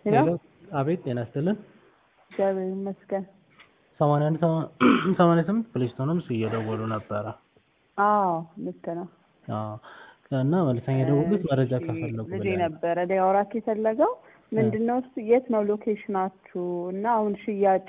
ሄሎ ሄሎ አቤት ጤና ይስጥልን እግዚአብሔር ይመስገን። ሰማንያ አንድ ሰማንያ ስምንት ፕሌስቶንም እየደወሉ ነበረ አዎ ልክ ነው። አዎ እና መልሰኛ የደወሉት መረጃ እሺ፣ ከፈለጉ ልጄ ብለህ ነው። ነበረ ሊያወራክ የፈለገው ምንድነው እሱ የት ነው ሎኬሽናችሁ እና አሁን ሽያጭ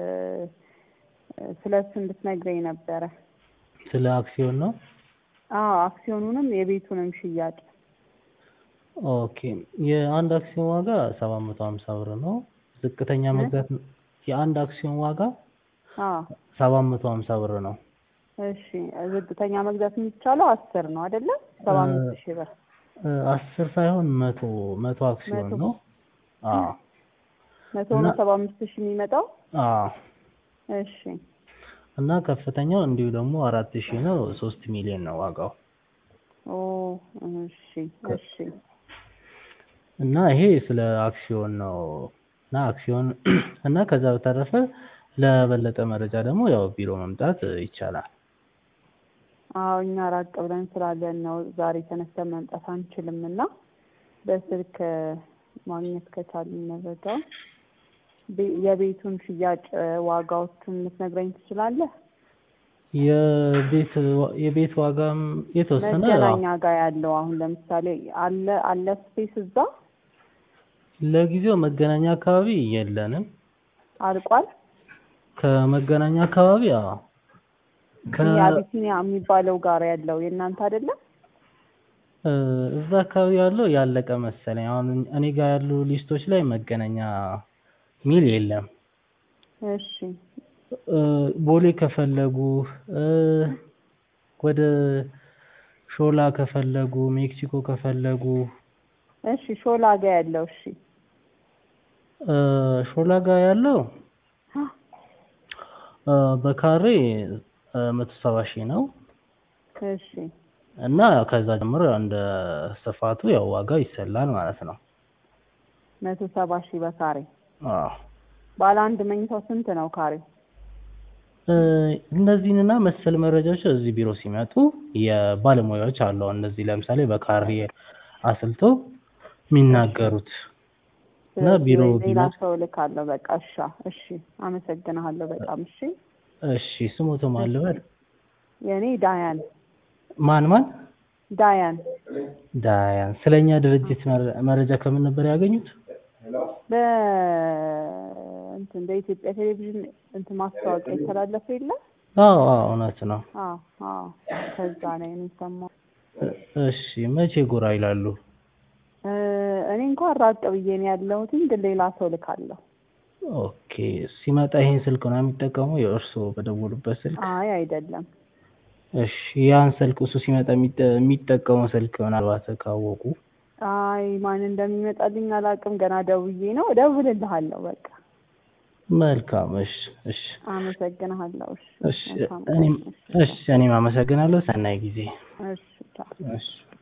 ስለ እሱ እንድትነግረኝ ነበረ። ስለ አክሲዮን ነው አዎ አክሲዮኑንም የቤቱንም ሽያጭ ኦኬ የአንድ አክሲዮን ዋጋ ሰባት መቶ ሀምሳ ብር ነው ዝቅተኛ መግዛት የአንድ አክሲዮን ዋጋ አዎ ሰባት መቶ ሀምሳ ብር ነው እሺ ዝቅተኛ መግዛት የሚቻለው አስር ነው አይደለ? ሰባ አምስት ሺህ ብር እ አስር ሳይሆን መቶ መቶ አክሲዮን መቶ። ነው አዎ መቶ እና- ነው ሰባ አምስት ሺህ የሚመጣው አዎ እሺ እና ከፍተኛው እንዲሁ ደግሞ አራት ሺህ ነው ሶስት ሚሊዮን ነው ዋጋው ኦ እሺ እሺ እና ይሄ ስለ አክሲዮን ነው እና አክሲዮን እና ከዛ በተረፈ ለበለጠ መረጃ ደግሞ ያው ቢሮ መምጣት ይቻላል አዎ እኛ ራቅ ብለን ስላለን ነው ዛሬ ተነስተን መምጣት አንችልም እና በስልክ ማግኘት ከቻልን መረጃ የቤቱን ሽያጭ ዋጋዎቹን ልትነግረኝ ትችላለህ? የቤት ዋ- የቤት ዋጋም የተወሰነ መገናኛ ጋር ያለው አሁን ለምሳሌ አለ አለ ስፔስ እዛ ለጊዜው መገናኛ አካባቢ የለንም አልቋል። ከመገናኛ አካባቢ አዎ ከ ይሄ አቢሲኒያ የሚባለው ጋር ያለው የእናንተ አይደለም? እ እዛ አካባቢ ያለው ያለቀ መሰለኝ አሁን እኔ ጋር ያሉ ሊስቶች ላይ መገናኛ ሚል የለም እሺ እ ቦሌ ከፈለጉ እ ወደ ሾላ ከፈለጉ ሜክሲኮ ከፈለጉ እሺ ሾላ ጋር ያለው እሺ እ ሾላ ጋር ያለው እ በካሬ እ መቶ ሰባ ሺህ ነው እሺ እና ከዛ ጀምሮ እንደ ስፋቱ ያው ዋጋ ይሰላል ማለት ነው። መቶ ሰባ ሺህ በካሬ አዎ ባለ አንድ መኝታው ስንት ነው ካሬው? እ እነዚህንና መሰል መረጃዎች እዚህ ቢሮ ሲመጡ የባለሙያዎች አሉ። አሁን እነዚህ ለምሳሌ በካሬ አስልቶ የሚናገሩት እና ስለዚህ ቢሮ ወይ ሌላ ቢመጡ ሰው እልካለሁ። በቃ እሺ እሺ አመሰግንሃለሁ በጣም እሺ። እሺ ስሞቱ ማን ልበል? የእኔ ዳያን ማን ማን? ዳያን ዳያን። ስለኛ ድርጅት መረ- መረጃ ከምን ነበር ያገኙት? በ እንትን በኢትዮጵያ ቴሌቪዥን እንትን ማስታወቂያ የተላለፈ የለ? አዎ አዎ እውነት ነው። አዎ አዎ ከዛ ላይ ነው የሰማሁት። እ እሺ መቼ ጎራ ይላሉ? እ እኔ እንኳን ራቅ ብዬ ነው ያለሁትኝ ግን ሌላ ሰው ልካለሁ። ኦኬ ሲመጣ ይሄን ስልክ ነው የሚጠቀመው የእርስዎ በደወሉበት ስልክ? አይ አይደለም እሺ ያን ስልክ እሱ ሲመጣ የሚጠ- የሚጠቀመው ስልክ ምናልባት ካወቁ አይ ማን እንደሚመጣልኝ አላውቅም። ገና ደውዬ ነው እደውልልሃለሁ። በቃ መልካም እሺ እሺ አመሰግንሃለሁ። እሺ እሺ መልካም ቀን። እኔም እሺ እኔም አመሰግናለሁ። ሰናይ ጊዜ እሺ ቻው። እሺ